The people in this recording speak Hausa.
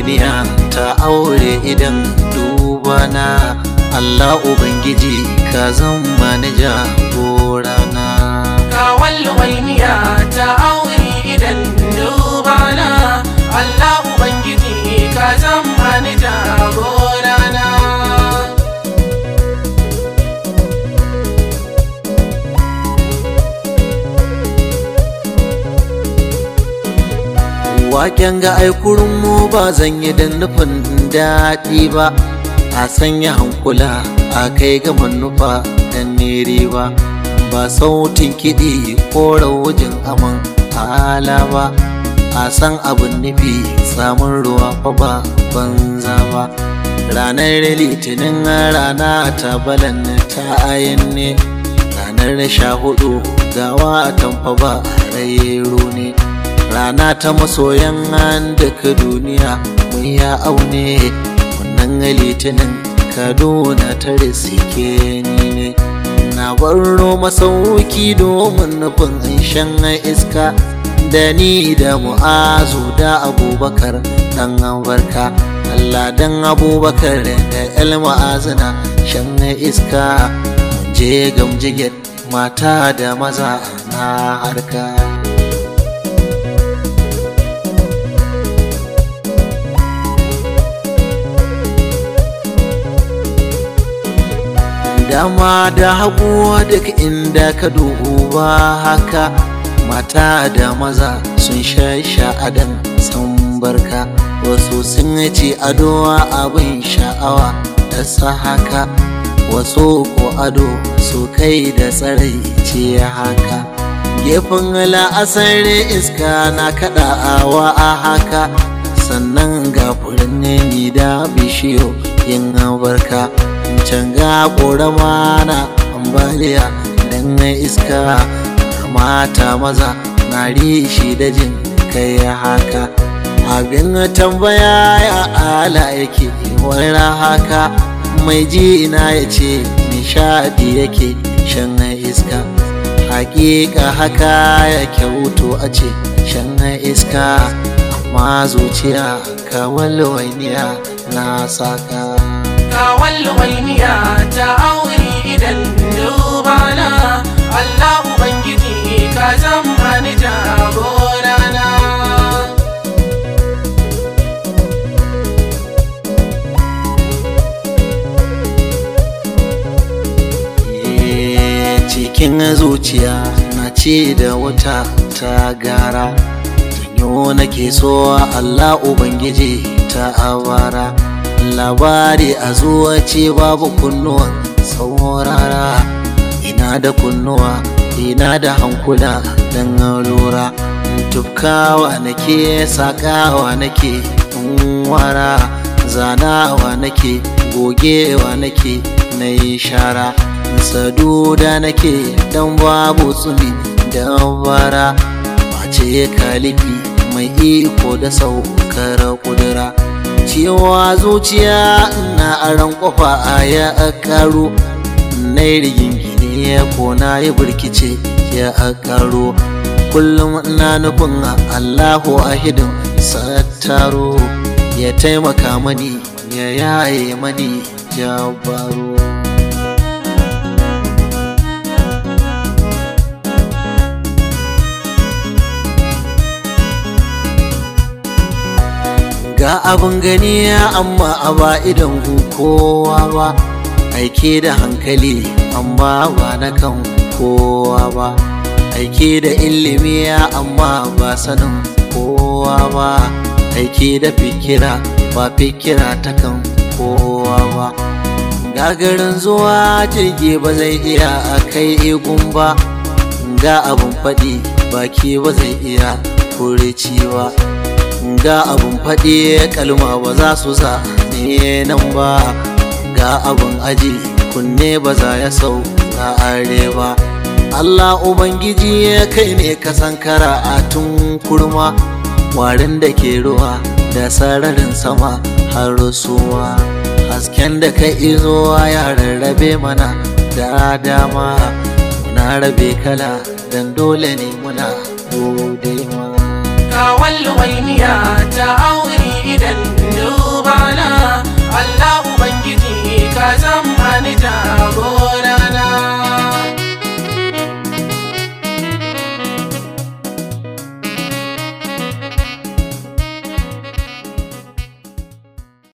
ɗawainiya ta aure idan dubana Allah Ubangiji ka zama ni jagorana Kawal wainiya ta aure idan dubana Allah Ubangiji ka zama ni jagorana Waken ga aikurin mu ba zan yi da nufin daɗi ba a sanya hankula a kai ga manufa dan nere ba ba sautin kiɗi ko rawujin aman hala ba a san abin nufi samun ruwa fa ba banza ba ranar litinin rana ta balan ta ayin ne ranar sha hudu gawa tamfa ba rairo ne rana ta masoyan duka duniya mun ya aune wannan litinin kaduna ta risike ni ne na baro masauki domin nufin shan iska da ni da mu'azu da abubakar dan barka Allah dan abubakar da el ma'azina shan iska mun je gamjiget mata da maza na harka dama da hagu duk inda ka duba haka mata da maza sun sha sha'adan san barka wasu sun ci ado abin sha'awa da sa haka wasu ko ado su kai da tsarai ce haka gefen la'asar iska na kaɗawa a haka sannan ga furanni da bishiyo yin barka can ga ƙorama na ambaliya dan iska mata maza na rishi da jin kai haka abin tambaya ya ala yake wani haka mai ji na ya ce nishadi yake shan iska hakika haka ya kyauto a ce shan iska amma zuciya kawal wainiya na saka Kawal wainiya ta aure idan dubana Allah Ubangiji ka zama ni jagorana cikin zuciya na ce da wata ta gara tanyo nake so Allah Ubangiji ta awara labari a zuwa ce babu kunnuwan saurara ina da kunnuwa ina da hankula don lura tufkawa nake sakawa nake wara zanawa nake gogewa nake na yi shara saduda nake dan babu tsumi da bara mace kalifi mai iko da saukar kudura cewa zuciya na aran kofa a ya karo na rigingine ya kona ya birkice ya karo kullum na nufin allahu ahidin sattaro ya taimaka mani ya yaye mani jabaro ga abin gani amma a ba idan kowa ba aike da hankali amma ba na kan kowa ba aike da ilimi amma ba sanin kowa ba aike da fikira ba fikira ta kan kowa ba gagarin zuwa jirgi ba zai iya a kai igun ba ga abin faɗi baki ba zai iya furici ba ga abun faɗi kalma ba za su za ne nan ba ga abun aji kunne ba za ya sau na are ba Allah Ubangiji kai ne ka sankara a tun kurma warin da ke ruwa da sararin sama har suwa hasken da ka izo ya rarrabe mana da dama muna rabe kala dan dole ne muna gode ma kawal wainiya ta auri idan dubana Allah Ubangiji ka zama ni